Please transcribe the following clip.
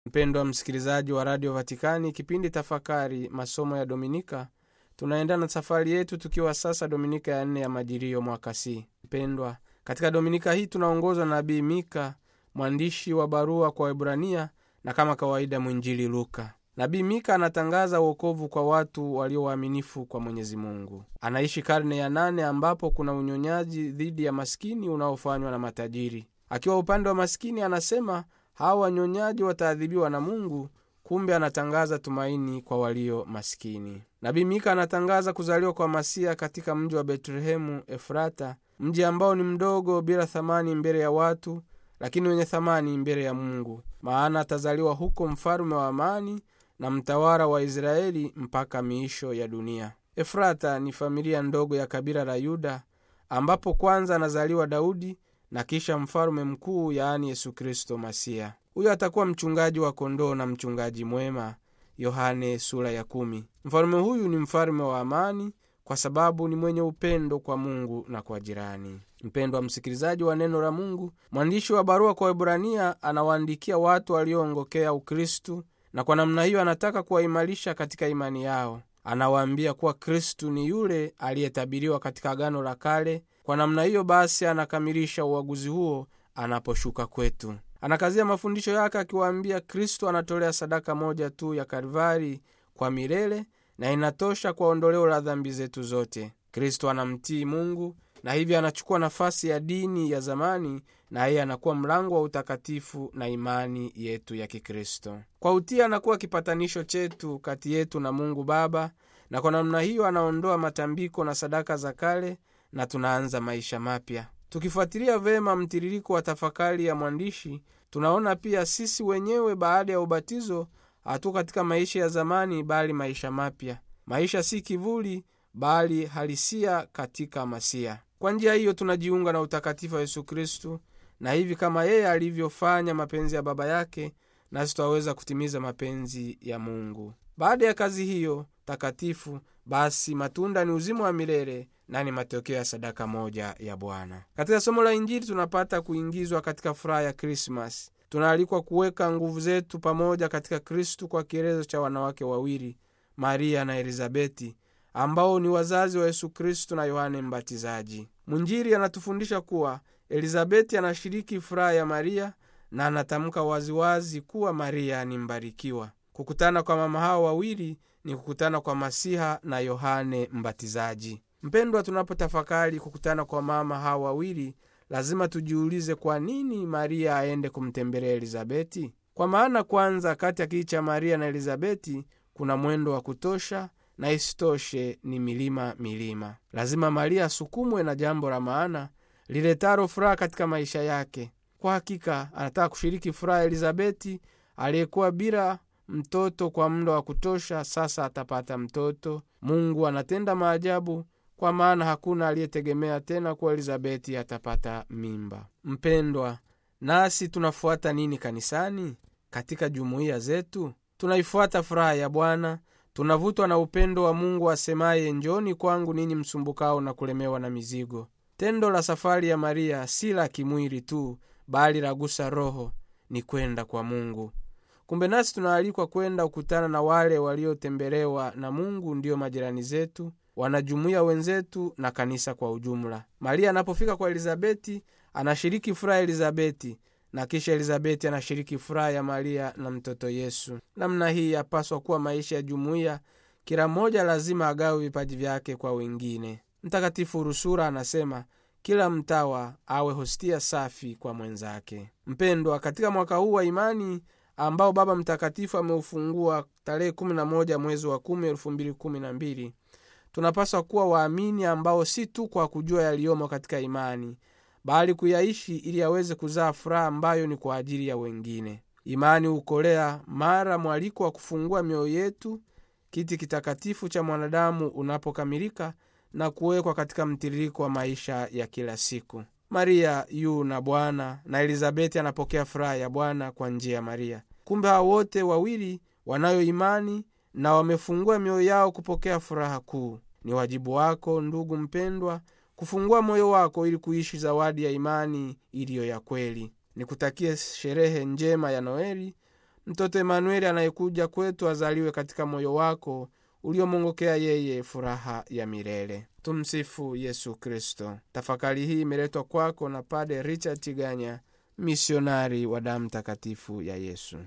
mpendwa msikilizaji wa radio vatikani kipindi tafakari masomo ya dominika tunaenda na safari yetu tukiwa sasa dominika ya nne ya majirio mwaka c mpendwa katika dominika hii tunaongozwa na nabii mika mwandishi wa barua kwa webrania na kama kawaida mwinjili luka nabii mika anatangaza uokovu kwa watu walio waaminifu kwa mwenyezi mungu anaishi karne ya nane ambapo kuna unyonyaji dhidi ya maskini unaofanywa na matajiri akiwa upande wa maskini anasema hawa wanyonyaji wataadhibiwa na mungu kumbe anatangaza tumaini kwa walio maskini nabii mika anatangaza kuzaliwa kwa masia katika mji wa betlehemu efrata mji ambao ni mdogo bila thamani mbele ya watu lakini wenye thamani mbele ya mungu maana atazaliwa huko mfalume wa amani na mtawala wa israeli mpaka miisho ya dunia efrata ni familia ndogo ya kabila la yuda ambapo kwanza anazaliwa daudi na kisha mfalume mkuu yaani yesu kristo masia huyo atakuwa mchungaji wa kondoo na mchungaji mwema yohane sura ya kumi mfalume huyu ni mfalume wa amani kwa sababu ni mwenye upendo kwa mungu na kwa jirani mpendwa msikilizaji wa neno la mungu mwandishi wa barua kwa webrania anawaandikia watu walioongokea ukristu na kwa namna hiyo anataka kuwaimarisha katika imani yao anawaambia kuwa kristu ni yule aliyetabiriwa katika agano la kale kwa namna hiyo basi anakamilisha uaguzi huo anaposhuka kwetu anakazia mafundisho yake akiwaambia kristo anatolea sadaka moja tu ya kalvari kwa milele na inatosha kwa ondoleo la dhambi zetu zote kristo anamtii mungu na hivyo anachukua nafasi ya dini ya zamani na yeye anakuwa mlango wa utakatifu na imani yetu ya kikristo kwa utii anakuwa kipatanisho chetu kati yetu na mungu baba na kwa namna hiyo anaondoa matambiko na sadaka za kale na tunaanza maisha mapya tukifuatilia vema mtiririko wa tafakari ya mwandishi tunaona pia sisi wenyewe baada ya ubatizo hatu katika maisha ya zamani bali maisha mapya maisha si kivuli bali halisia katika masia kwa njia hiyo tunajiunga na utakatifu wa yesu kristu na hivi kama yeye alivyofanya mapenzi ya baba yake nasi twaweza kutimiza mapenzi ya mungu baada ya kazi hiyo takatifu basi matunda ni uzima wa milele na ni matokeo ya sadaka moja ya bwana katika somo la injili tunapata kuingizwa katika furaha ya krismas tunaalikwa kuweka nguvu zetu pamoja katika kristu kwa kielezo cha wanawake wawili maria na elizabeti ambao ni wazazi wa yesu kristu na yohane mbatizaji mwinjili anatufundisha kuwa elizabeti anashiriki furaha ya maria na anatamka waziwazi kuwa maria ni mbarikiwa kukutana kwa mama hao wawili ni kukutana kwa masiha na yohane mbatizaji mpendwa tunapotafakari kukutana kwa mama hao wawili lazima tujiulize kwa nini maria aende kumtembelea elizabeti kwa maana kwanza kati ya kii cha maria na elizabeti kuna mwendo wa kutosha na isitoshe ni milima milima lazima maria asukumwe na jambo la maana liletaro furaha katika maisha yake kwa hakika anataka kushiriki furaha ya elizabeti aliyekuwa bila mtoto kwa muda wa kutosha sasa atapata mtoto mungu anatenda maajabu kwa maana hakuna aliyetegemea tena kuwa elizabeti atapata mimba mpendwa nasi tunafuata nini kanisani katika jumuiya zetu tunaifuata furaha ya bwana tunavutwa na upendo wa mungu asemaye njoni kwangu ninyi msumbukao na kulemewa na mizigo tendo la safari ya maria si la kimwili tu bali lagusa roho ni kwenda kwa mungu kumbe nasi tunaalikwa kwenda kukutana na wale waliotembelewa na mungu ndiyo majirani zetu wanajumuiya wenzetu na kanisa kwa ujumla maria anapofika kwa elizabeti anashiriki furaha ya elizabeti na kisha elizabeti anashiriki furaha ya maria na mtoto yesu namna hii yapaswa kuwa maisha ya jumuiya kila mmoja lazima agawe vipaji vyake kwa wengine mtakatifu rusura anasema kila mtawa awe hostia safi kwa mwenzake mpendwa katika mwaka huu wa imani ambao baba mtakatifu ameufungua tarehe 11 mwezi wa 10 2012 tunapaswa kuwa waamini ambao si tu kwa kujua yaliyomo katika imani bali kuyaishi ili aweze kuzaa furaha ambayo ni kwa ajili ya wengine imani hukolea mara mwaliko wa kufungua mioyo yetu kiti kitakatifu cha mwanadamu unapokamilika na kuwekwa katika mtiririko wa maisha ya kila siku maria yu na bwana na elizabeti anapokea furaha ya bwana kwa njia ya maria kumbe hao wote wawili wanayo imani na wamefungua mioyo yao kupokea furaha kuu ni wajibu wako ndugu mpendwa kufungua moyo wako ili kuishi zawadi ya imani iliyo ya kweli nikutakie sherehe njema ya noeli mtoto emanueli anayekuja kwetu azaliwe katika moyo wako uliomwongokea yeye furaha ya milele tumsifu yesu kristo tafakari hii imeletwa kwako na pade richard tiganya misionari wa damu takatifu ya yesu